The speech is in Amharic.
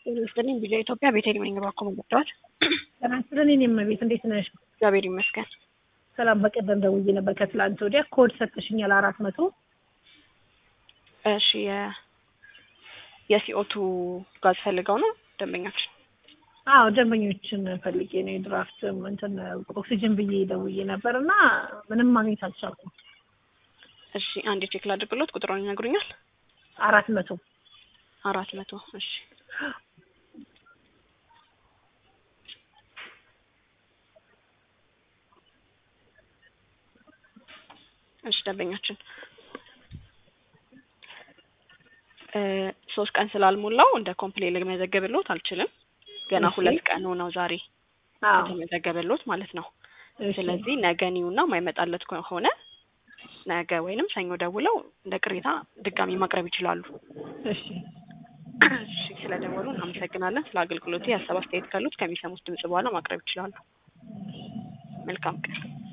ጤና ይስጥልኝ ቪዲዮ ኢትዮጵያ ቤተልሔም ነኝ እባክዎ መጣሁት። ጤና ይስጥልኝ እኔም እመቤት እንዴት ነሽ? እግዚአብሔር ይመስገን። ሰላም በቀደም ደውዬ ነበር ከትላንት ወዲያ ኮድ ሰጥሽኛል አራት መቶ እሺ የ የሲኦቱ ጋዝ ፈልገው ነው ደንበኛችን? አዎ ደንበኞችን ፈልጌ ነው የድራፍት እንትን ኦክሲጅን ብዬ ደውዬ ነበር እና ምንም ማግኘት አልቻልኩም። እሺ አንዴ ቼክ ላድርግሎት ቁጥሩን ይነግሩኛል? አራት መቶ አራት መቶ እሺ እሺ ደንበኛችን ሶስት ቀን ስላልሞላው እንደ ኮምፕሌን ልመዘገብሎት አልችልም። ገና እሺ። ሁለት ቀኑ ነው ዛሬ አዎ የተመዘገበሎት ማለት ነው። እሺ። ስለዚህ ነገ ኒውና ማይመጣለት ከሆነ ነገ ወይንም ሰኞ ደውለው እንደ ቅሬታ ድጋሚ ማቅረብ ይችላሉ። እሺ እሺ ስለደወሉ እናመሰግናለን። ስለ አገልግሎቱ የሀሳብ አስተያየት ካሉት ከሚሰሙት ድምጽ በኋላ ማቅረብ ይችላሉ። መልካም ቀን።